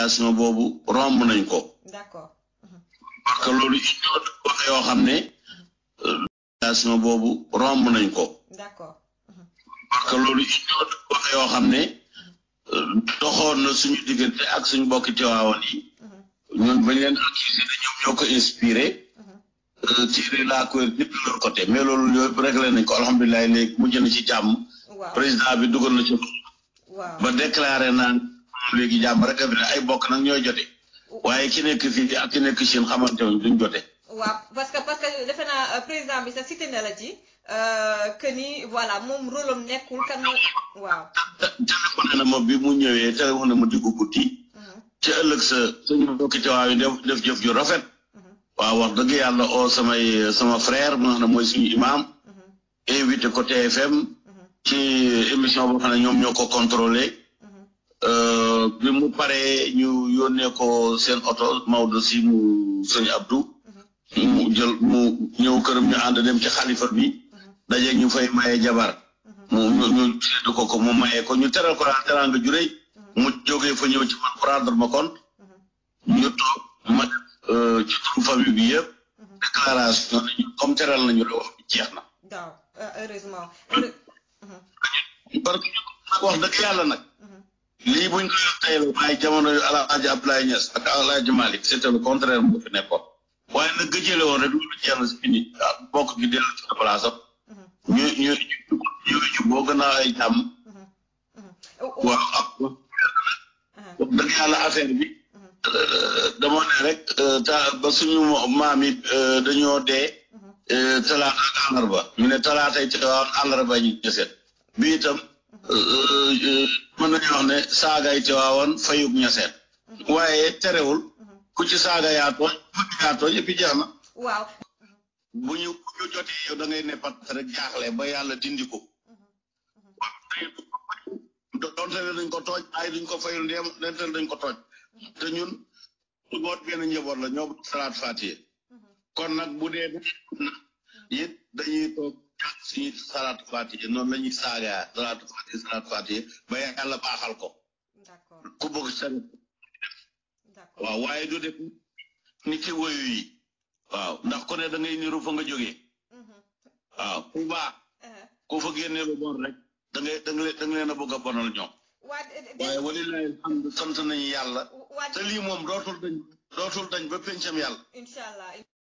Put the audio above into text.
situation boobu romb nañ ko d'accord parce que loolu wax yoo xam ne situation boobu romb nañ ko d'accord parce que loolu wax yoo xam ne doxoon na suñu diggante ak suñu bokki Tiwaawan yi ñun bañ leen accusé ne ñoom ñoo ko inspiré tiré la couverture ñëpp de leur côté mais loolu yëpp réglé nañ ko alhamdulilah léegi mujj na ci jàmm waaw président bi dugal na ci waaw ba déclaré naan léegi jàmm rek a fi ne ay bokk nag ñooy jote waaye ki nekk fii ak ki nekk Chine xamante wuñ duñ jote waaw parce que parce que defe naa euh, président bi sa cité na la ci euh, que ni voilà moom rôle am nekkul kan moo waaw téléphoné na ma bi mu ñëwee téléphoné na ma diggu guddi ci ëllëg sa suñu bokki Tiwaawan yi def def jëf ju rafet waaw wax dëgg yàlla oo samay sama frère mu nga xam ne mooy suñu imam invité ko TFM ci émission boo xam ne ñoom ñoo ko contrôlé bi mu paree ñu yónnee ko seen oto Maodo si mu sëñ Abdou mu jël mu ñëw këram ñu ànd dem ci xalifa bi daje ñu fay maye jabar mu ñu ñu séddu ko ko mu maye ko ñu teral ko daal teraanga ju rëy mu jógee fa ñëw ci man pour rendre ma compte ñu toog ma def ci turu famille bi yëpp déclaration nañu comme teral nañu rek wax bi jeex na daaw heureusement parce que nag wax dëgg yàlla nag lii buñ ko yor tey la waaye jamono yu Alaaji Abdoulaye Niass ak Alaaji Malick c'était le contraire mu fi nekkoon waaye nag gëjële woon rek loolu jeex na si fini ah bokk gi dellu ci place am ñu ñu ñu ñu boo gën a ay jàmm waaw ak wax dëgg yàlla affaire bi dama ne rek ta ba suñu maam yi dañoo dee talaata ak àllarba ñu ne talaatay te waaw àllarba ñu ñeset bi itam mën nañu wax ne saagay te waawoon fayug ñeseet waaye terewul ku ci saaga yaa tooñ ku ci yaa tooñ et puis jeex na waaw bu ñu bu ñu jotee yow da ngay ne pat rek jaaxle ba yàlla dindi ko doonte ne dañ ko tooj ay duñ ko fayul ndéem donte dañ ko tooj te ñun boot benn njaboot la ñoo salaat fatiye kon nag bu dee it dañuy toog jàng suñu salaat fatiye noonu la ñuy saagaa salaat fatiye salaat fatiye ba yàlla baaxal ko d'accord ku bëgg sa d'accord waaw waaye du def ni ki woyu yi waaw ndax ku ne da ngay niru fa nga jógee waaw ku baax ku fa génnee lu bon rek da ngay da nga da nga leen a bëgg a bonal ñoom waa waaye walilahi alhamdu sant nañu yàlla waa te lii moom dootul dañ dootul dañ ba pencam yàlla incha allah